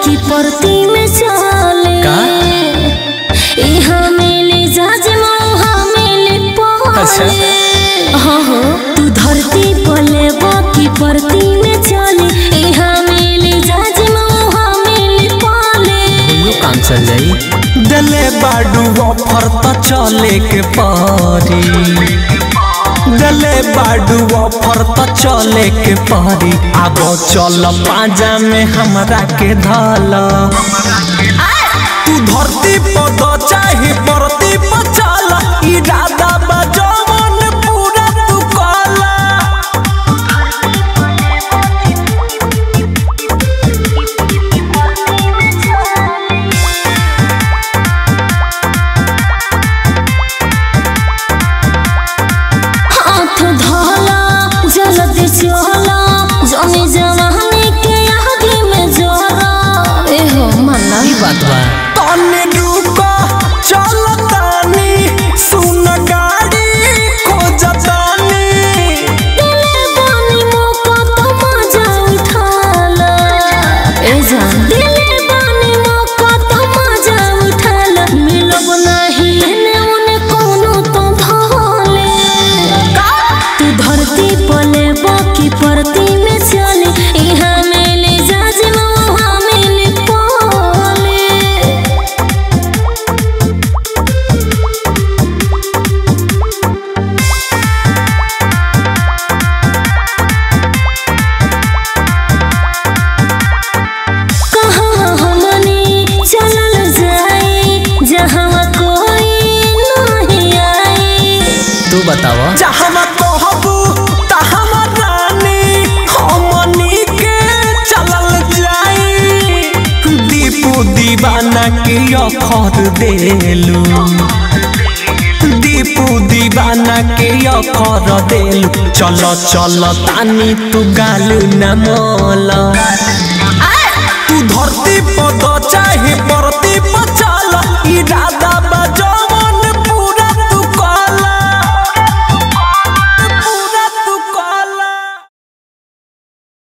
की परती में चले का? यहाँ मिले जज वहाँ मिले अच्छा। पहले हाँ हाँ तू धरती पले की परती में चले यहाँ मिले जज वहाँ मिले पहले दुनू काम चल जाई दले बाडू ऑफर त चले के पारी दले बाडू ऑफर त चले के पारी अब चल पाजा में हमरा के धल तू धरती पर चाहे परती पर चल इरादा बजवन पूरा तू कला हाथ धोला जल्दी चला जमी जवानी के आगे में जोरा ए हो मना ई बात बा तने रुको चल तानी सुन गाड़ी खोजतानी दिले बानी मौका तो मजा उठाला ए जान दिले बानी मौका तो मजा उठाला मिलब नहीं एने ओने कोनो तो भोले तू धरती पले बाकी परती में चले यहाँ मिले जाज वहाँ मिले पोले कहाँ हमनी चलल जाए जहाँ कोई नहीं आए तू बताव जहाँ कहबू तहाँ रानी हमनी के चलल जाई दीपू दीवाना के अखर देलू दीपू दीवाना के अखर देलू चल चल तानी तू गाल न मोल